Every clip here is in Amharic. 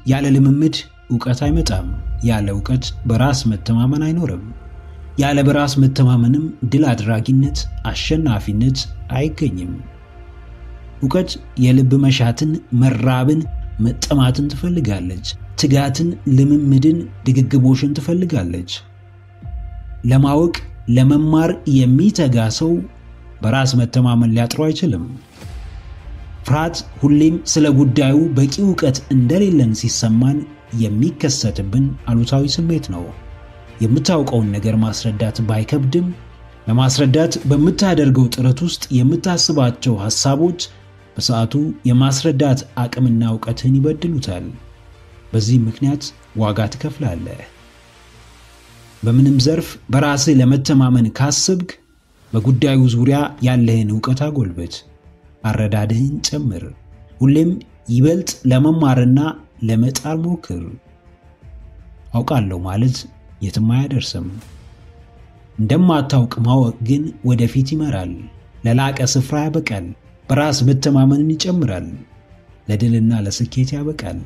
ያለ ልምምድ እውቀት አይመጣም። ያለ እውቀት በራስ መተማመን አይኖርም። ያለ በራስ መተማመንም ድል አድራጊነት፣ አሸናፊነት አይገኝም። እውቀት የልብ መሻትን፣ መራብን፣ መጠማትን ትፈልጋለች። ትጋትን፣ ልምምድን፣ ድግግሞሽን ትፈልጋለች። ለማወቅ ለመማር የሚተጋ ሰው በራስ መተማመን ሊያጥረው አይችልም። ፍርሃት ሁሌም ስለ ጉዳዩ በቂ እውቀት እንደሌለን ሲሰማን የሚከሰትብን አሉታዊ ስሜት ነው። የምታውቀውን ነገር ማስረዳት ባይከብድም ለማስረዳት በምታደርገው ጥረት ውስጥ የምታስባቸው ሐሳቦች በሰዓቱ የማስረዳት አቅምና እውቀትህን ይበድሉታል። በዚህ ምክንያት ዋጋ ትከፍላለህ። በምንም ዘርፍ በራስህ ለመተማመን ካስብክ በጉዳዩ ዙሪያ ያለህን እውቀት አጎልበት፣ አረዳድህን ጨምር። ሁሌም ይበልጥ ለመማርና ለመጣር ሞክር። አውቃለሁ ማለት የትም አያደርስም። እንደማታውቅ ማወቅ ግን ወደፊት ይመራል፣ ለላቀ ስፍራ ያበቃል፣ በራስ መተማመንን ይጨምራል፣ ለድልና ለስኬት ያበቃል።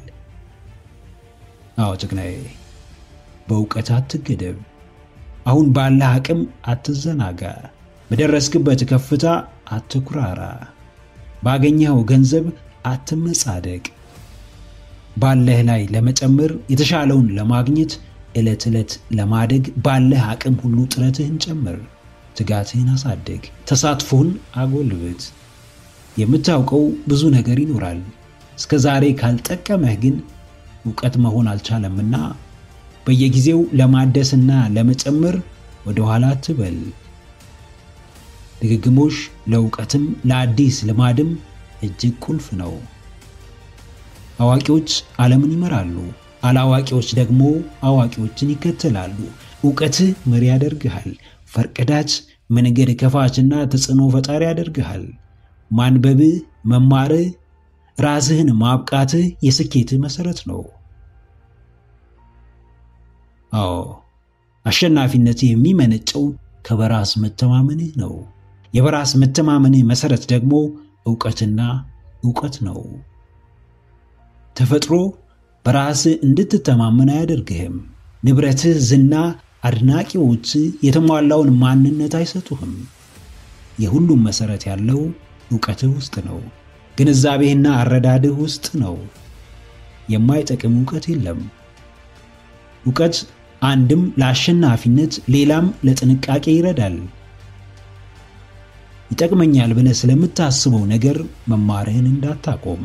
አዎ ጭግናዬ፣ በእውቀት አትገደብ። አሁን ባለህ አቅም አትዘናጋ። በደረስክበት ከፍታ አትኩራራ። ባገኘኸው ገንዘብ አትመጻደቅ። ባለህ ላይ ለመጨመር የተሻለውን ለማግኘት ዕለት ዕለት ለማደግ ባለህ አቅም ሁሉ ጥረትህን ጨምር። ትጋትህን አሳድግ። ተሳትፎን አጎልብት። የምታውቀው ብዙ ነገር ይኖራል። እስከ ዛሬ ካልጠቀመህ ግን እውቀት መሆን አልቻለምና በየጊዜው ለማደስና ለመጨመር ወደ ኋላ አትበል። ድግግሞሽ ለእውቀትም ለአዲስ ልማድም እጅግ ቁልፍ ነው። አዋቂዎች ዓለምን ይመራሉ፣ አላዋቂዎች ደግሞ አዋቂዎችን ይከተላሉ። እውቀትህ መሪ ያደርግሃል። ፈርቀዳጅ፣ መንገድ ከፋችና ተጽዕኖ ፈጣሪ ያደርግሃል። ማንበብህ፣ መማርህ፣ ራስህን ማብቃትህ የስኬትህ መሠረት ነው። አዎ አሸናፊነትህ የሚመነጨው ከበራስ መተማመንህ ነው። የበራስ መተማመንህ መሠረት ደግሞ እውቀትና እውቀት ነው። ተፈጥሮ በራስህ እንድትተማመን አያደርግህም። ንብረትህ፣ ዝና፣ አድናቂዎች የተሟላውን ማንነት አይሰጡህም። የሁሉም መሠረት ያለው እውቀትህ ውስጥ ነው። ግንዛቤህና አረዳድህ ውስጥ ነው። የማይጠቅም እውቀት የለም። እውቀት አንድም ለአሸናፊነት ሌላም ለጥንቃቄ ይረዳል። ይጠቅመኛል ብለህ ስለምታስበው ነገር መማርህን እንዳታቆም።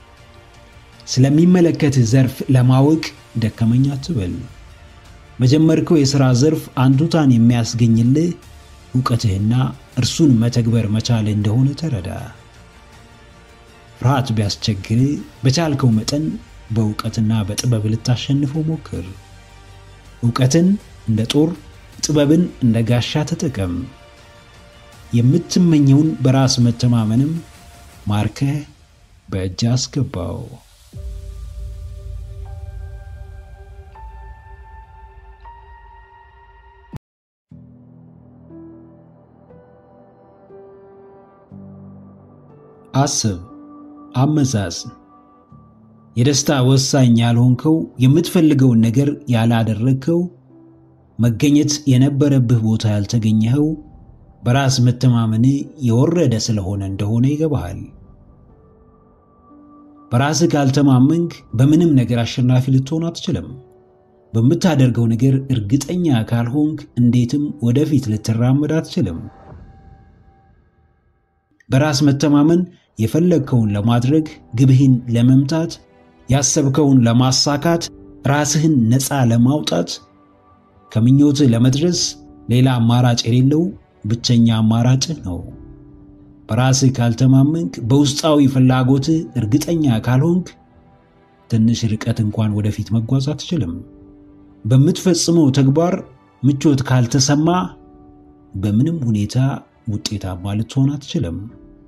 ስለሚመለከትህ ዘርፍ ለማወቅ ደከመኝ አትበል። በጀመርከው የሥራ ዘርፍ አንቱታን የሚያስገኝልህ እውቀትህና እርሱን መተግበር መቻል እንደሆነ ተረዳ። ፍርሃት ቢያስቸግርህ በቻልከው መጠን በእውቀትና በጥበብ ልታሸንፈው ሞክር። እውቀትን እንደ ጦር፣ ጥበብን እንደ ጋሻ ተጠቀም። የምትመኘውን በራስ መተማመንም ማርከህ በእጅ አስገባው። አስብ፣ አመዛዝን። የደስታ ወሳኝ ያልሆንከው የምትፈልገውን ነገር ያላደረግከው መገኘት የነበረብህ ቦታ ያልተገኘኸው በራስ መተማመን የወረደ ስለሆነ እንደሆነ ይገባሃል። በራስህ ካልተማመንክ በምንም ነገር አሸናፊ ልትሆን አትችልም። በምታደርገው ነገር እርግጠኛ ካልሆንክ እንዴትም ወደፊት ልትራመድ አትችልም። በራስ መተማመን የፈለግከውን ለማድረግ ግብህን ለመምታት ያሰብከውን ለማሳካት ራስህን ነፃ ለማውጣት ከምኞትህ ለመድረስ ሌላ አማራጭ የሌለው ብቸኛ አማራጭህ ነው። በራስህ ካልተማመንክ፣ በውስጣዊ ፍላጎትህ እርግጠኛ ካልሆንክ ትንሽ ርቀት እንኳን ወደፊት መጓዝ አትችልም። በምትፈጽመው ተግባር ምቾት ካልተሰማ በምንም ሁኔታ ውጤታማ ልትሆን አትችልም።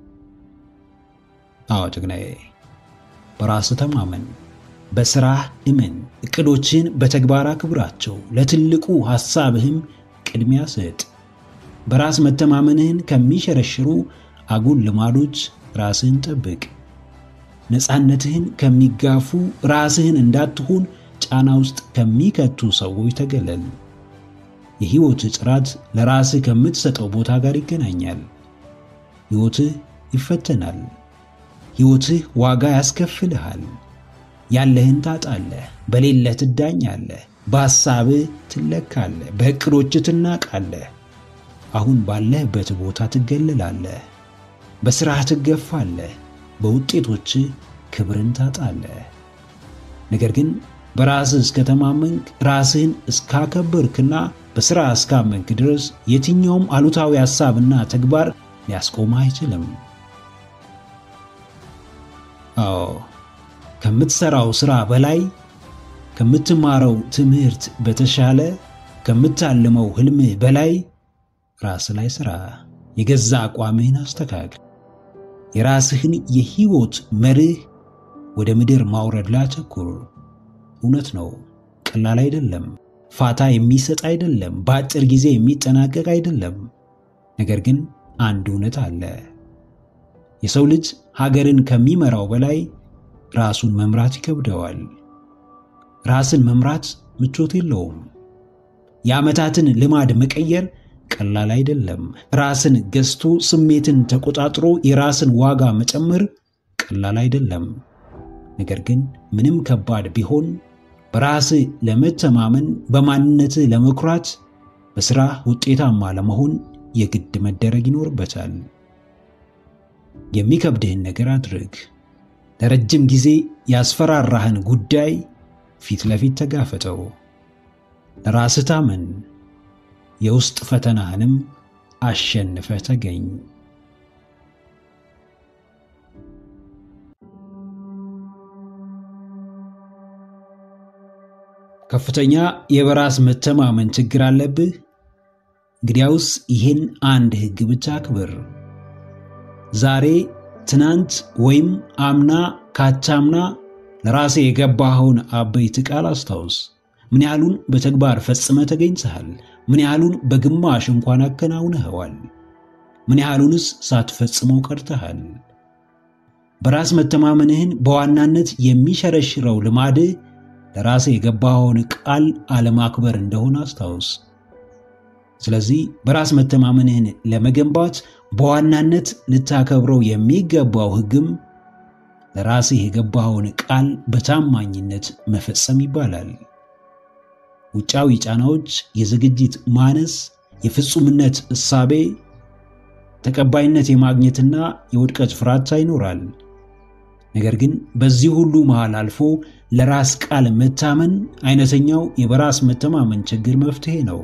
አዎ ጀግናዬ፣ በራስ ተማመን፣ በስራህ እመን፣ እቅዶችን በተግባር አክብራቸው፣ ለትልቁ ሐሳብህም ቅድሚያ ስጥ። በራስ መተማመንህን ከሚሸረሽሩ አጉል ልማዶች ራስህን ጠብቅ። ነፃነትህን ከሚጋፉ ራስህን እንዳትሆን ጫና ውስጥ ከሚከቱ ሰዎች ተገለል። የሕይወትህ ጥራት ለራስህ ከምትሰጠው ቦታ ጋር ይገናኛል። ሕይወትህ ይፈተናል። ሕይወትህ ዋጋ ያስከፍልሃል። ያለህን ታጣለህ፣ በሌለህ ትዳኛለህ፣ በሐሳብህ ትለካለህ፣ በዕቅዶችህ ትናቃለህ። አሁን ባለህበት ቦታ ትገለላለህ፣ በሥራህ ትገፋለህ፣ በውጤቶችህ ክብርን ታጣለህ። ነገር ግን በራስህ እስከተማመንክ ራስህን እስካከበርክና በሥራ እስካመንክ ድረስ የትኛውም አሉታዊ ሐሳብና ተግባር ሊያስቆምህ አይችልም። አዎ ከምትሠራው ሥራ በላይ ከምትማረው ትምህርት በተሻለ ከምታልመው ሕልምህ በላይ ራስ ላይ ሥራ። የገዛ አቋምህን አስተካክል። የራስህን የሕይወት መርህ ወደ ምድር ማውረድ ላይ አተኩር። እውነት ነው፣ ቀላል አይደለም። ፋታ የሚሰጥ አይደለም። በአጭር ጊዜ የሚጠናቀቅ አይደለም። ነገር ግን አንድ እውነት አለ። የሰው ልጅ ሀገርን ከሚመራው በላይ ራሱን መምራት ይከብደዋል። ራስን መምራት ምቾት የለውም። የዓመታትን ልማድ መቀየር ቀላል አይደለም። ራስን ገዝቶ ስሜትን ተቆጣጥሮ የራስን ዋጋ መጨመር ቀላል አይደለም። ነገር ግን ምንም ከባድ ቢሆን በራስህ ለመተማመን፣ በማንነትህ ለመኩራት፣ በሥራ ውጤታማ ለመሆን የግድ መደረግ ይኖርበታል። የሚከብድህን ነገር አድርግ። ለረጅም ጊዜ ያስፈራራህን ጉዳይ ፊት ለፊት ተጋፈጠው። ለራስህ ታመን። የውስጥ ፈተናህንም አሸንፈህ ተገኝ። ከፍተኛ የበራስ መተማመን ችግር አለብህ? እንግዲያውስ ይህን አንድ ሕግ ብቻ አክብር። ዛሬ፣ ትናንት ወይም አምና ካቻምና ለራሴ የገባኸውን አበይት ቃል አስታውስ። ምን ያህሉን በተግባር ፈጽመ ተገኝተሃል? ምን ያህሉን በግማሽ እንኳን አከናውነኸዋል? ምን ያህሉንስ ሳትፈጽመው ቀርተሃል? በራስ መተማመንህን በዋናነት የሚሸረሽረው ልማድህ ለራሴ የገባኸውን ቃል አለማክበር እንደሆነ አስታውስ። ስለዚህ በራስ መተማመንህን ለመገንባት በዋናነት ልታከብረው የሚገባው ሕግም ለራስህ የገባኸውን ቃል በታማኝነት መፈጸም ይባላል። ውጫዊ ጫናዎች፣ የዝግጅት ማነስ፣ የፍጹምነት እሳቤ፣ ተቀባይነት የማግኘትና የውድቀት ፍራቻ ይኖራል። ነገር ግን በዚህ ሁሉ መሃል አልፎ ለራስ ቃል መታመን አይነተኛው የበራስ መተማመን ችግር መፍትሄ ነው።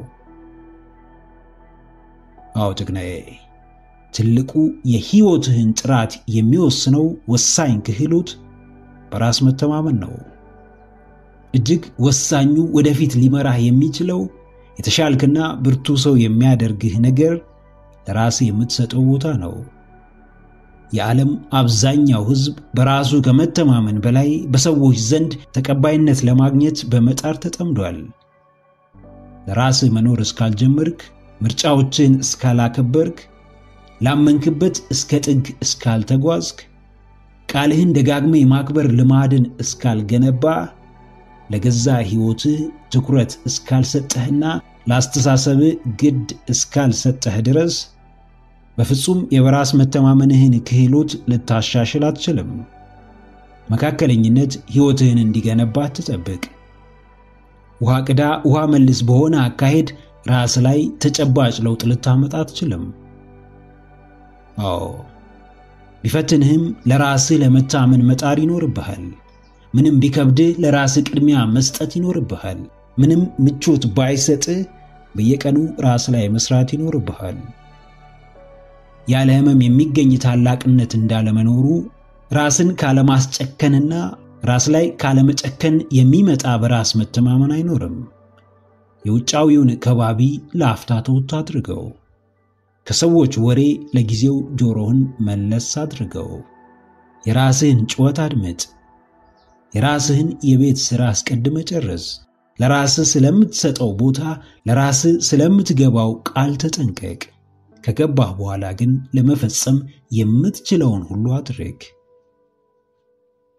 አዎ ጀግናዬ፣ ትልቁ የሕይወትህን ጥራት የሚወስነው ወሳኝ ክህሎት በራስ መተማመን ነው። እጅግ ወሳኙ ወደፊት ሊመራህ የሚችለው የተሻልክና ብርቱ ሰው የሚያደርግህ ነገር ለራስህ የምትሰጠው ቦታ ነው። የዓለም አብዛኛው ሕዝብ በራሱ ከመተማመን በላይ በሰዎች ዘንድ ተቀባይነት ለማግኘት በመጣር ተጠምዷል። ለራስህ መኖር እስካልጀመርክ፣ ምርጫዎችን እስካላከበርክ፣ ላመንክበት እስከ ጥግ እስካልተጓዝክ፣ ቃልህን ደጋግመ የማክበር ልማድን እስካልገነባ፣ ለገዛ ሕይወትህ ትኩረት እስካልሰጠህና ለአስተሳሰብህ ግድ እስካልሰጠህ ድረስ በፍጹም የበራስ መተማመንህን ክህሎት ልታሻሽል አትችልም። መካከለኝነት ሕይወትህን እንዲገነባ አትጠብቅ። ውሃ ቅዳ ውሃ መልስ በሆነ አካሄድ ራስ ላይ ተጨባጭ ለውጥ ልታመጣ አትችልም። አዎ ቢፈትንህም ለራስህ ለመታመን መጣር ይኖርብሃል። ምንም ቢከብድህ ለራስህ ቅድሚያ መስጠት ይኖርብሃል። ምንም ምቾት ባይሰጥህ በየቀኑ ራስ ላይ መስራት ይኖርብሃል። ያለ ሕመም የሚገኝ ታላቅነት እንዳለመኖሩ ራስን ካለማስጨከንና ራስ ላይ ካለመጨከን የሚመጣ በራስ መተማመን አይኖርም። የውጫዊውን ከባቢ ለአፍታ ተውት አድርገው። ከሰዎች ወሬ ለጊዜው ጆሮህን መለስ አድርገው። የራስህን ጩኸት አድምጥ። የራስህን የቤት ሥራ አስቀድመ ጨርስ። ለራስህ ስለምትሰጠው ቦታ፣ ለራስህ ስለምትገባው ቃል ተጠንቀቅ። ከገባህ በኋላ ግን ለመፈጸም የምትችለውን ሁሉ አድርግ።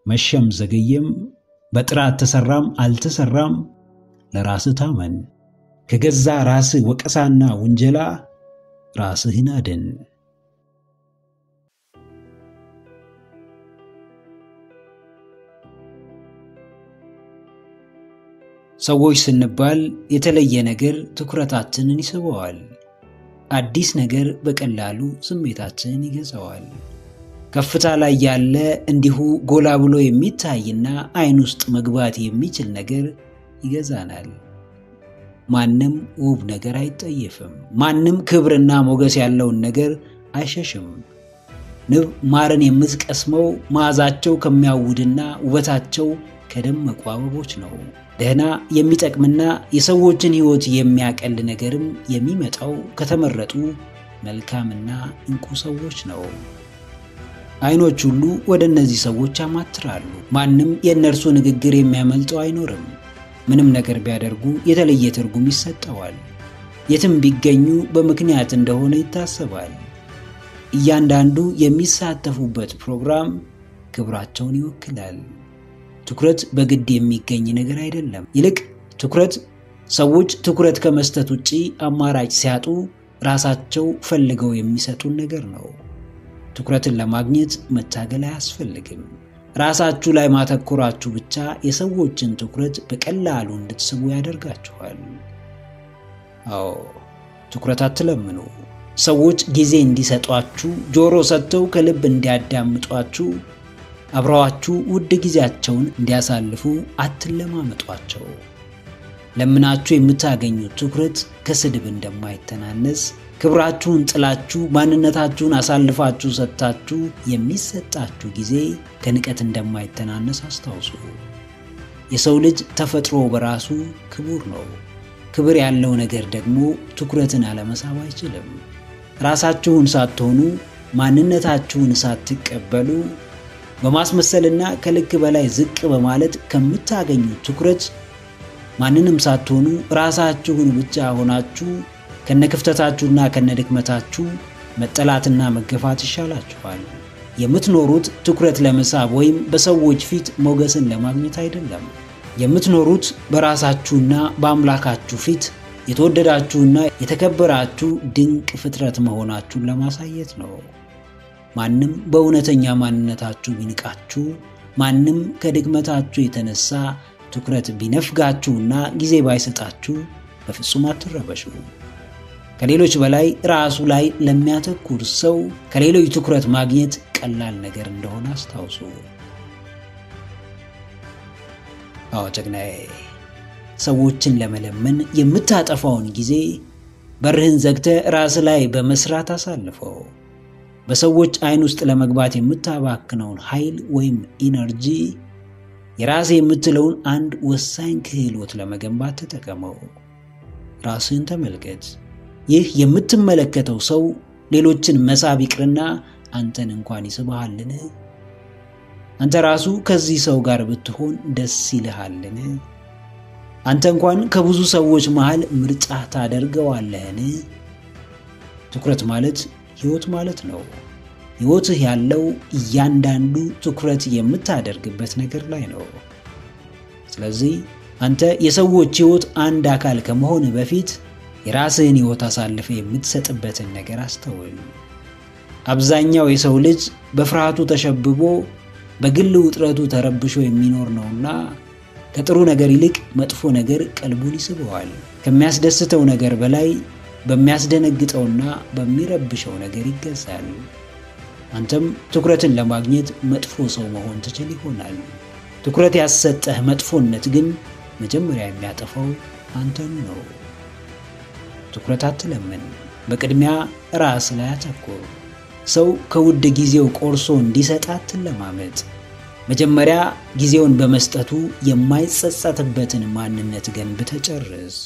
መሸም ዘገየም፣ በጥራት ተሰራም አልተሰራም ለራስህ ታመን። ከገዛ ራስህ ወቀሳና ውንጀላ ራስህን አድን። ሰዎች ስንባል የተለየ ነገር ትኩረታችንን ይስበዋል። አዲስ ነገር በቀላሉ ስሜታችንን ይገዛዋል። ከፍታ ላይ ያለ እንዲሁ ጎላ ብሎ የሚታይና ዓይን ውስጥ መግባት የሚችል ነገር ይገዛናል። ማንም ውብ ነገር አይጠየፍም። ማንም ክብርና ሞገስ ያለውን ነገር አይሸሽም። ንብ ማርን የምትቀስመው መዓዛቸው ከሚያውድና ውበታቸው ከደመቁ አበቦች ነው። ደህና የሚጠቅምና የሰዎችን ሕይወት የሚያቀል ነገርም የሚመጣው ከተመረጡ መልካምና እንቁ ሰዎች ነው። ዓይኖች ሁሉ ወደ እነዚህ ሰዎች ያማትራሉ። ማንም የእነርሱ ንግግር የሚያመልጠው አይኖርም። ምንም ነገር ቢያደርጉ የተለየ ትርጉም ይሰጠዋል። የትም ቢገኙ በምክንያት እንደሆነ ይታሰባል። እያንዳንዱ የሚሳተፉበት ፕሮግራም ክብራቸውን ይወክላል። ትኩረት በግድ የሚገኝ ነገር አይደለም። ይልቅ ትኩረት ሰዎች ትኩረት ከመስጠት ውጪ አማራጭ ሲያጡ ራሳቸው ፈልገው የሚሰጡን ነገር ነው። ትኩረትን ለማግኘት መታገል አያስፈልግም። ራሳችሁ ላይ ማተኮራችሁ ብቻ የሰዎችን ትኩረት በቀላሉ እንድትስቡ ያደርጋችኋል። አዎ ትኩረት አትለምኑ። ሰዎች ጊዜ እንዲሰጧችሁ፣ ጆሮ ሰጥተው ከልብ እንዲያዳምጧችሁ፣ አብረዋችሁ ውድ ጊዜያቸውን እንዲያሳልፉ አትለማመጧቸው። ለምናችሁ የምታገኙት ትኩረት ከስድብ እንደማይተናነስ ክብራችሁን ጥላችሁ ማንነታችሁን አሳልፋችሁ ሰጥታችሁ የሚሰጣችሁ ጊዜ ከንቀት እንደማይተናነስ አስታውሱ። የሰው ልጅ ተፈጥሮ በራሱ ክቡር ነው። ክብር ያለው ነገር ደግሞ ትኩረትን አለመሳብ አይችልም። ራሳችሁን ሳትሆኑ ማንነታችሁን ሳትቀበሉ በማስመሰልና ከልክ በላይ ዝቅ በማለት ከምታገኙት ትኩረት ማንንም ሳትሆኑ ራሳችሁን ብቻ ሆናችሁ ከነክፍተታችሁና ከነድክመታችሁ መጠላትና መገፋት ይሻላችኋል። የምትኖሩት ትኩረት ለመሳብ ወይም በሰዎች ፊት ሞገስን ለማግኘት አይደለም። የምትኖሩት በራሳችሁና በአምላካችሁ ፊት የተወደዳችሁና የተከበራችሁ ድንቅ ፍጥረት መሆናችሁን ለማሳየት ነው። ማንም በእውነተኛ ማንነታችሁ ቢንቃችሁ፣ ማንም ከድክመታችሁ የተነሳ ትኩረት ቢነፍጋችሁና ጊዜ ባይሰጣችሁ በፍጹም አትረበሹ። ከሌሎች በላይ ራሱ ላይ ለሚያተኩር ሰው ከሌሎች ትኩረት ማግኘት ቀላል ነገር እንደሆነ አስታውሱ። አዎ ጀግናዬ፣ ሰዎችን ለመለመን የምታጠፋውን ጊዜ በርህን ዘግተ ራስ ላይ በመስራት አሳልፈው። በሰዎች ዓይን ውስጥ ለመግባት የምታባክነውን ኃይል ወይም ኢነርጂ የራስ የምትለውን አንድ ወሳኝ ክህሎት ለመገንባት ተጠቀመው። ራስህን ተመልከት። ይህ የምትመለከተው ሰው ሌሎችን መሳብ ይቅርና አንተን እንኳን ይስብሃልን? አንተ ራሱ ከዚህ ሰው ጋር ብትሆን ደስ ይልሃልን? አንተ እንኳን ከብዙ ሰዎች መሃል ምርጫ ታደርገዋለህን? ትኩረት ማለት ሕይወት ማለት ነው። ሕይወትህ ያለው እያንዳንዱ ትኩረት የምታደርግበት ነገር ላይ ነው። ስለዚህ አንተ የሰዎች ሕይወት አንድ አካል ከመሆን በፊት የራስህን ሕይወት አሳልፈ የምትሰጥበትን ነገር አስተውል። አብዛኛው የሰው ልጅ በፍርሃቱ ተሸብቦ በግል ውጥረቱ ተረብሾ የሚኖር ነውና ከጥሩ ነገር ይልቅ መጥፎ ነገር ቀልቡን ይስበዋል። ከሚያስደስተው ነገር በላይ በሚያስደነግጠውና በሚረብሸው ነገር ይገዛል። አንተም ትኩረትን ለማግኘት መጥፎ ሰው መሆን ትችል ይሆናል። ትኩረት ያሰጠህ መጥፎነት ግን መጀመሪያ የሚያጠፋው አንተኑ ነው። ትኩረት አትለምን። በቅድሚያ ራስ ላይ አተኩር። ሰው ከውድ ጊዜው ቆርሶ እንዲሰጥ አትለማመጥ። መጀመሪያ ጊዜውን በመስጠቱ የማይጸጸትበትን ማንነት ገንብተህ ጨርስ።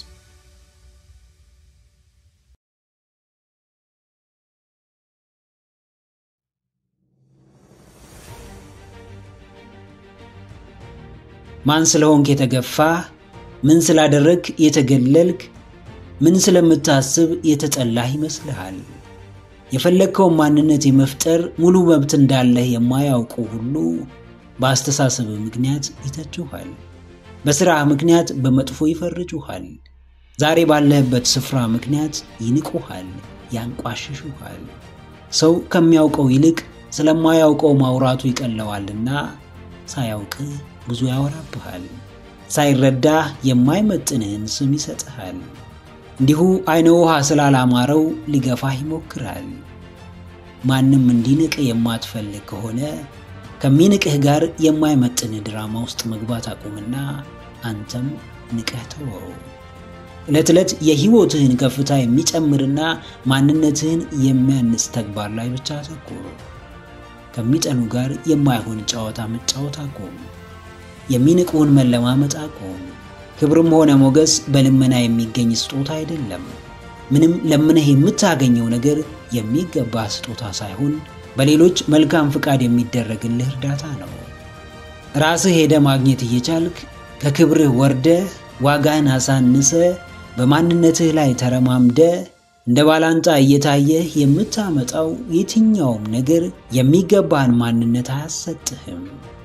ማን ስለሆንክ የተገፋህ፣ ምን ስላደረግክ የተገለልክ፣ ምን ስለምታስብ የተጠላህ ይመስልሃል? የፈለግከውን ማንነት የመፍጠር ሙሉ መብት እንዳለህ የማያውቁ ሁሉ በአስተሳሰብ ምክንያት ይተቹሃል። በሥራህ ምክንያት በመጥፎ ይፈርጁሃል። ዛሬ ባለህበት ስፍራ ምክንያት ይንቁሃል፣ ያንቋሽሹሃል። ሰው ከሚያውቀው ይልቅ ስለማያውቀው ማውራቱ ይቀለዋልና ሳያውቅ ብዙ ያወራብሃል። ሳይረዳህ የማይመጥንህን ስም ይሰጥሃል። እንዲሁ አይነ ውሃ ስላላማረው ሊገፋህ ይሞክራል። ማንም እንዲንቅ የማትፈልግ ከሆነ ከሚንቅህ ጋር የማይመጥንህ ድራማ ውስጥ መግባት አቁምና አንተም ንቀህ ተወው። ዕለት ዕለት የሕይወትህን ከፍታ የሚጨምርና ማንነትህን የሚያንጽ ተግባር ላይ ብቻ አተኩር። ከሚጠሉ ጋር የማይሆን ጨዋታ መጫወት አቁም። የሚንቁህን መለማመጥ አቁም። ክብርም ሆነ ሞገስ በልመና የሚገኝ ስጦታ አይደለም። ምንም ለምነህ የምታገኘው ነገር የሚገባ ስጦታ ሳይሆን በሌሎች መልካም ፍቃድ የሚደረግልህ እርዳታ ነው። ራስህ ሄደ ማግኘት እየቻልክ ከክብርህ ወርደ ዋጋህን አሳንሰ በማንነትህ ላይ ተረማምደ እንደ ባላንጣ እየታየህ የምታመጣው የትኛውም ነገር የሚገባህን ማንነት አያሰጥህም።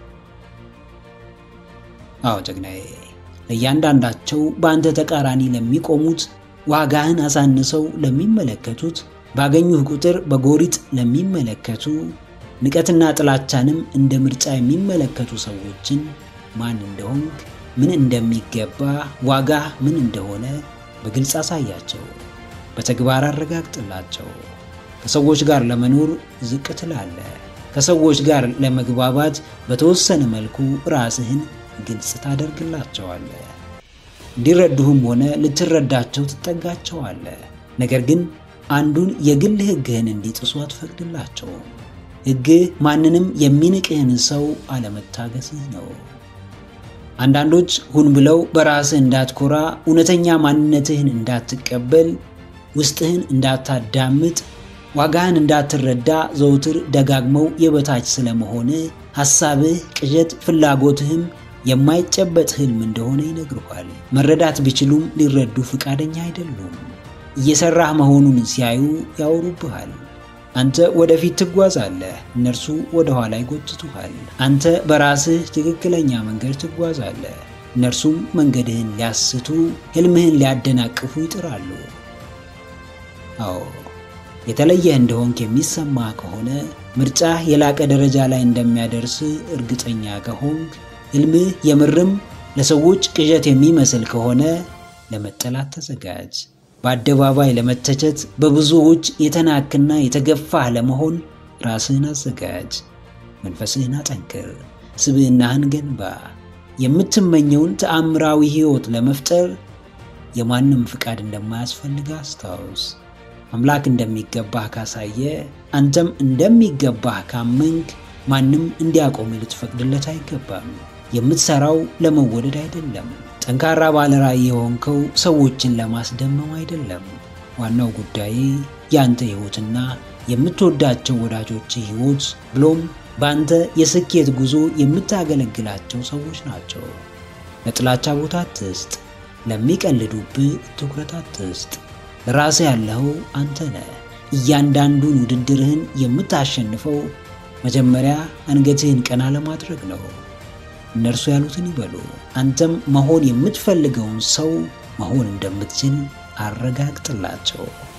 አዎ ጀግናዬ፣ ለእያንዳንዳቸው በአንተ ተቃራኒ ለሚቆሙት ዋጋህን አሳንሰው ለሚመለከቱት ባገኙህ ቁጥር በጎሪጥ ለሚመለከቱ ንቀትና ጥላቻንም እንደ ምርጫ የሚመለከቱ ሰዎችን ማን እንደሆንክ ምን እንደሚገባ ዋጋህ ምን እንደሆነ በግልጽ አሳያቸው፣ በተግባር አረጋግጥላቸው። ከሰዎች ጋር ለመኖር ዝቅ ትላለህ። ከሰዎች ጋር ለመግባባት በተወሰነ መልኩ ራስህን ግልጽ ታደርግላቸዋለህ። እንዲረዱህም ሆነ ልትረዳቸው ትጠጋቸዋለህ። ነገር ግን አንዱን የግል ሕግህን እንዲጥሱ አትፈቅድላቸውም። ሕግህ ማንንም የሚንቅህን ሰው አለመታገስህ ነው። አንዳንዶች ሁን ብለው በራስህ እንዳትኮራ፣ እውነተኛ ማንነትህን እንዳትቀበል፣ ውስጥህን እንዳታዳምጥ፣ ዋጋህን እንዳትረዳ ዘውትር ደጋግመው የበታች ስለመሆን ሐሳብህ፣ ቅዠት፣ ፍላጎትህም የማይጨበጥ ህልም እንደሆነ ይነግሩሃል። መረዳት ቢችሉም ሊረዱ ፍቃደኛ አይደሉም። እየሰራህ መሆኑን ሲያዩ ያወሩብሃል። አንተ ወደፊት ትጓዛለህ፣ እነርሱ ወደ ኋላ ይጎትቱሃል። አንተ በራስህ ትክክለኛ መንገድ ትጓዛለህ፣ እነርሱም መንገድህን ሊያስቱ፣ ህልምህን ሊያደናቅፉ ይጥራሉ። አዎ የተለየ እንደሆንክ የሚሰማ ከሆነ ምርጫህ የላቀ ደረጃ ላይ እንደሚያደርስ እርግጠኛ ከሆንክ ህልምህ የምርም ለሰዎች ቅዠት የሚመስል ከሆነ ለመጠላት ተዘጋጅ። በአደባባይ ለመተቸት በብዙዎች የተናክና የተገፋህ ለመሆን ራስህን አዘጋጅ። መንፈስህን አጠንክር፣ ስብዕናህን ገንባ። የምትመኘውን ተአምራዊ ሕይወት ለመፍጠር የማንም ፍቃድ እንደማያስፈልግ አስታውስ። አምላክ እንደሚገባህ ካሳየ፣ አንተም እንደሚገባህ ካመንክ ማንም እንዲያቆም ልትፈቅድለት አይገባም። የምትሰራው ለመወደድ አይደለም። ጠንካራ ባለራዕይ የሆንከው ሰዎችን ለማስደመም አይደለም። ዋናው ጉዳይ የአንተ ሕይወትና የምትወዳቸው ወዳጆች ሕይወት ብሎም በአንተ የስኬት ጉዞ የምታገለግላቸው ሰዎች ናቸው። ለጥላቻ ቦታ አትስጥ። ለሚቀልዱብህ ትኩረት አትስጥ። ለራስህ ያለኸው አንተ ነህ። እያንዳንዱን ውድድርህን የምታሸንፈው መጀመሪያ አንገትህን ቀና ለማድረግ ነው። እነርሱ ያሉትን ይበሉ። አንተም መሆን የምትፈልገውን ሰው መሆን እንደምትችል አረጋግጥላቸው።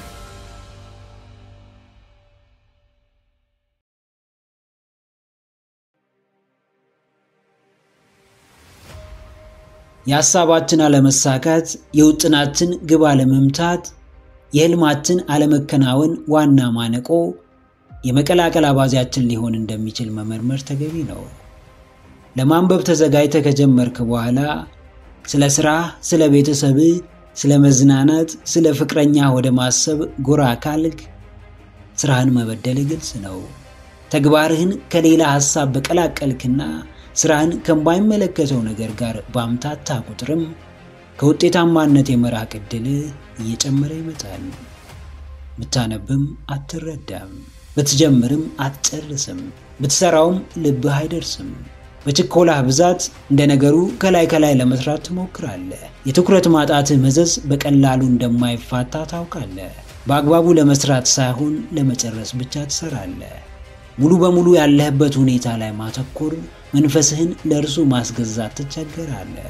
የሐሳባችን አለመሳካት፣ የውጥናችን ግብ አለመምታት፣ የሕልማችን አለመከናወን ዋና ማነቆ የመቀላቀል አባዜያችን ሊሆን እንደሚችል መመርመር ተገቢ ነው። ለማንበብ ተዘጋጅተህ ከጀመርክ በኋላ ስለ ሥራ፣ ስለ ቤተሰብህ፣ ስለ መዝናናት፣ ስለ ፍቅረኛ ወደ ማሰብ ጎራ ካልክ ሥራህን መበደል ግልጽ ነው። ተግባርህን ከሌላ ሐሳብ በቀላቀልክና ሥራህን ከማይመለከተው ነገር ጋር ባምታታ ቁጥርም ከውጤታማነት የመራቅ ዕድልህ እየጨመረ ይመጣል። ብታነብም አትረዳም፣ ብትጀምርም አትጨርስም፣ ብትሠራውም ልብህ አይደርስም። በችኮላህ ብዛት እንደ ነገሩ ከላይ ከላይ ለመስራት ትሞክራለህ። የትኩረት ማጣትህ መዘዝ በቀላሉ እንደማይፋታ ታውቃለህ። በአግባቡ ለመስራት ሳይሆን ለመጨረስ ብቻ ትሰራለህ። ሙሉ በሙሉ ያለህበት ሁኔታ ላይ ማተኮር መንፈስህን ለእርሱ ማስገዛት ትቸገራለህ።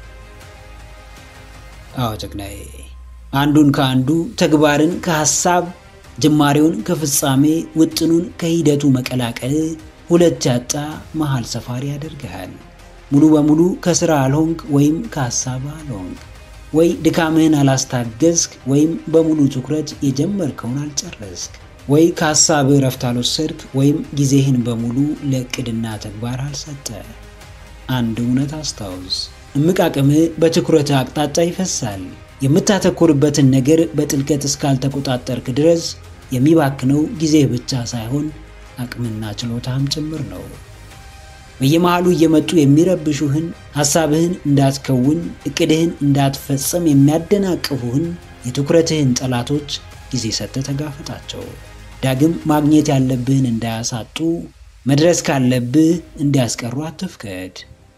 አዎ ጀግናዬ፣ አንዱን ከአንዱ ተግባርን ከሐሳብ ጅማሬውን ከፍጻሜ ውጥኑን ከሂደቱ መቀላቀል ሁለት ያጣ መሃል ሰፋሪ ያደርግሃል። ሙሉ በሙሉ ከስራ አልሆንክ ወይም ከሐሳብ አልሆንክ፣ ወይ ድካምህን አላስታገዝክ ወይም በሙሉ ትኩረት የጀመርከውን አልጨረስክ፣ ወይ ከሐሳብህ እረፍት አልወሰድክ ወይም ጊዜህን በሙሉ ለዕቅድና ተግባር አልሰጠ። አንድ እውነት አስታውስ፣ እምቅ አቅምህ በትኩረት አቅጣጫ ይፈሳል። የምታተኩርበትን ነገር በጥልቀት እስካልተቆጣጠርክ ድረስ የሚባክነው ጊዜህ ብቻ ሳይሆን አቅምና ችሎታም ጭምር ነው። በየመሃሉ እየመጡ የሚረብሹህን ሐሳብህን እንዳትከውን እቅድህን እንዳትፈጽም የሚያደናቅፉህን የትኩረትህን ጠላቶች ጊዜ ሰጥተህ ተጋፈጣቸው። ዳግም ማግኘት ያለብህን እንዳያሳጡ፣ መድረስ ካለብህ እንዲያስቀሩ አትፍቀድ።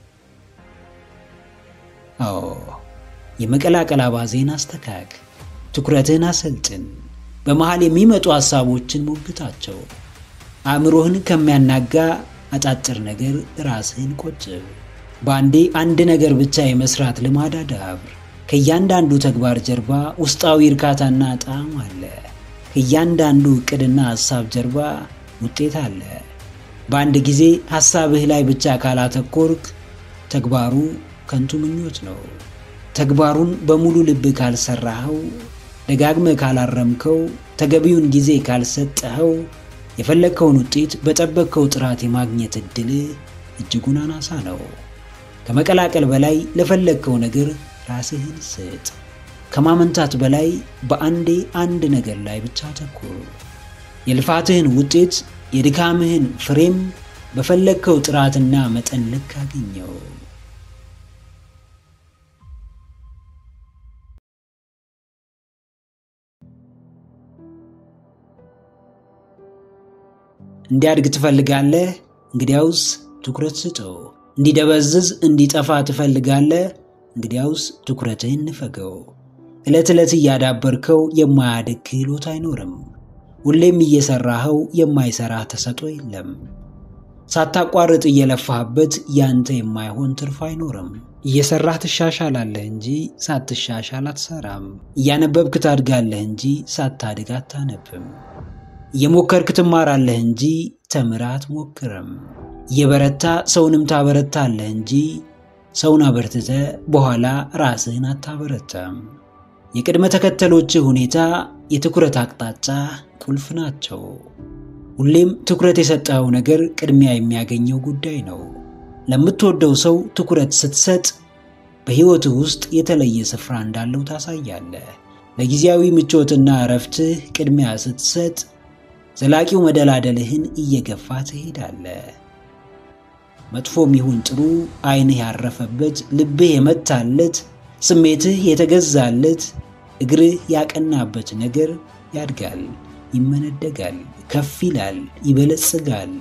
አዎ የመቀላቀል አባዜን አስተካክ፣ ትኩረትህን አሰልጥን። በመሃል የሚመጡ ሐሳቦችን ሞግታቸው። አእምሮህን ከሚያናጋ አጫጭር ነገር ራስህን ቆጥብ። በአንዴ አንድ ነገር ብቻ የመስራት ልማድ አዳብር። ከእያንዳንዱ ተግባር ጀርባ ውስጣዊ እርካታና ጣዕም አለ። ከእያንዳንዱ ዕቅድና ሐሳብ ጀርባ ውጤት አለ። በአንድ ጊዜ ሐሳብህ ላይ ብቻ ካላተኮርክ ተግባሩ ከንቱ ምኞት ነው። ተግባሩን በሙሉ ልብ ካልሰራኸው፣ ደጋግመህ ካላረምከው፣ ተገቢውን ጊዜ ካልሰጠኸው የፈለግከውን ውጤት በጠበቅከው ጥራት የማግኘት ዕድል እጅጉን አናሳ ነው። ከመቀላቀል በላይ ለፈለግከው ነገር ራስህን ስጥ። ከማመንታት በላይ በአንዴ አንድ ነገር ላይ ብቻ አተኩር። የልፋትህን ውጤት የድካምህን ፍሬም በፈለግከው ጥራትና መጠን ልክ አግኘው። እንዲያድግ ትፈልጋለህ? እንግዲያውስ ትኩረት ስጠው። እንዲደበዝዝ እንዲጠፋ ትፈልጋለህ? እንግዲያውስ ትኩረትህን ንፈገው። ዕለት ዕለት እያዳበርከው የማያድግ ክህሎት አይኖርም። ሁሌም እየሰራኸው የማይሰራህ ተሰጦ የለም። ሳታቋርጥ እየለፋህበት ያንተ የማይሆን ትርፍ አይኖርም። እየሰራህ ትሻሻላለህ እንጂ ሳትሻሻል አትሰራም። እያነበብክ ታድጋለህ እንጂ ሳታድግ አታነብም። እየሞከርክ ትማራለህ እንጂ ተምረህ አትሞክርም። እየበረታ ሰውንም ታበረታለህ እንጂ ሰውን አበርትተህ በኋላ ራስህን አታበረታም። የቅድመ ተከተሎችህ ሁኔታ፣ የትኩረት አቅጣጫ ቁልፍ ናቸው። ሁሌም ትኩረት የሰጠኸው ነገር ቅድሚያ የሚያገኘው ጉዳይ ነው። ለምትወደው ሰው ትኩረት ስትሰጥ በሕይወትህ ውስጥ የተለየ ስፍራ እንዳለው ታሳያለህ። ለጊዜያዊ ምቾትና እረፍትህ ቅድሚያ ስትሰጥ ዘላቂው መደላደልህን እየገፋ ትሄዳለህ። መጥፎም ይሁን ጥሩ ዓይንህ ያረፈበት፣ ልብህ የመታለት፣ ስሜትህ የተገዛለት፣ እግርህ ያቀናበት ነገር ያድጋል፣ ይመነደጋል፣ ከፍ ይላል፣ ይበለጽጋል።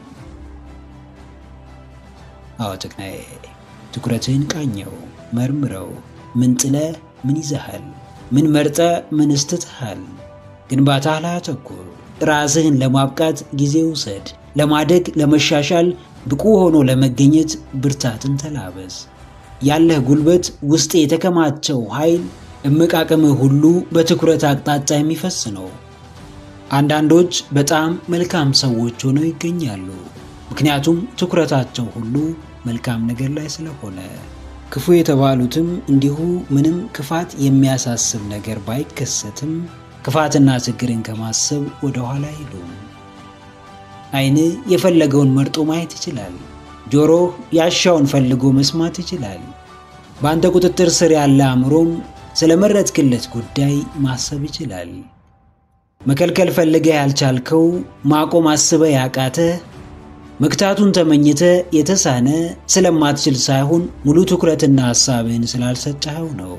አዎ ጀግናዬ፣ ትኩረትህን ቃኘው፣ መርምረው። ምን ጥለህ ምን ይዘሃል? ምን መርጠህ ምን ስትትሃል? ግንባታህ ላይ አተኩር። ራስህን ለማብቃት ጊዜ ውሰድ። ለማደግ ለመሻሻል ብቁ ሆኖ ለመገኘት ብርታትን ተላበስ። ያለህ ጉልበት፣ ውስጥ የተከማቸው ኃይል፣ እምቅ አቅምህ ሁሉ በትኩረት አቅጣጫ የሚፈስ ነው። አንዳንዶች በጣም መልካም ሰዎች ሆነው ይገኛሉ። ምክንያቱም ትኩረታቸው ሁሉ መልካም ነገር ላይ ስለሆነ። ክፉ የተባሉትም እንዲሁ ምንም ክፋት የሚያሳስብ ነገር ባይከሰትም ክፋትና ችግርን ከማሰብ ወደ ኋላ አይሉም። ዓይንህ የፈለገውን መርጦ ማየት ይችላል። ጆሮህ ያሻውን ፈልጎ መስማት ይችላል። በአንተ ቁጥጥር ስር ያለ አእምሮም ስለመረጥክለት ጉዳይ ማሰብ ይችላል። መከልከል ፈልገህ ያልቻልከው፣ ማቆም አስበህ ያቃተህ፣ መክታቱን ተመኝተ የተሳነ ስለማትችል ሳይሆን ሙሉ ትኩረትና ሐሳብህን ስላልሰጠኸው ነው።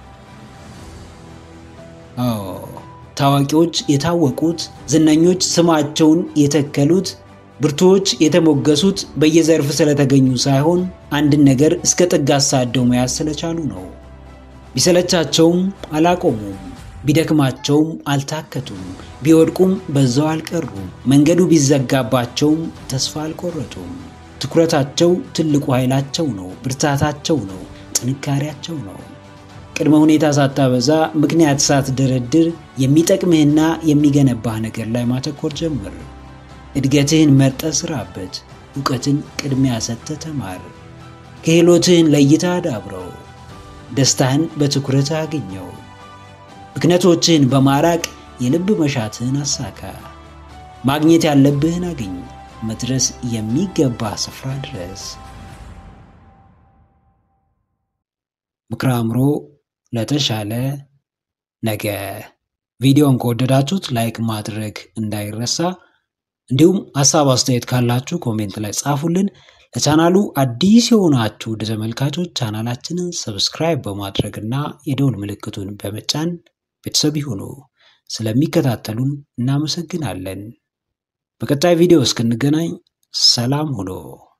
አዎ ታዋቂዎች የታወቁት፣ ዝነኞች ስማቸውን የተከሉት፣ ብርቱዎች የተሞገሱት በየዘርፍ ስለተገኙ ሳይሆን አንድን ነገር እስከ ጥግ አሳደው መያዝ ስለቻሉ ነው። ቢሰለቻቸውም አላቆሙም። ቢደክማቸውም አልታከቱም፣ ቢወድቁም በዛው አልቀሩም። መንገዱ ቢዘጋባቸውም ተስፋ አልቆረጡም። ትኩረታቸው ትልቁ ኃይላቸው ነው፣ ብርታታቸው ነው፣ ጥንካሬያቸው ነው። ቅድመ ሁኔታ ሳታበዛ፣ ምክንያት ሳትደረድር የሚጠቅምህና የሚገነባህ ነገር ላይ ማተኮር ጀምር። እድገትህን መርጠ ስራበት። እውቀትን ቅድሚያ ሰጥተህ ተማር። ክህሎትህን ለይታ አዳብረው። ደስታህን በትኩረት አግኘው። ብክነቶችህን በማራቅ የልብ መሻትህን አሳካ። ማግኘት ያለብህን አግኝ። መድረስ የሚገባ ስፍራ ድረስ። ምክረ አእምሮ ለተሻለ ነገ። ቪዲዮን ከወደዳችሁት ላይክ ማድረግ እንዳይረሳ፣ እንዲሁም ሀሳብ አስተያየት ካላችሁ ኮሜንት ላይ ጻፉልን። ለቻናሉ አዲስ የሆናችሁ ወደ ተመልካቾች ቻናላችንን ሰብስክራይብ በማድረግ እና የደውል ምልክቱን በመጫን ቤተሰብ ይሁኑ። ስለሚከታተሉን እናመሰግናለን። በቀጣይ ቪዲዮ እስክንገናኝ ሰላም ሁኑ።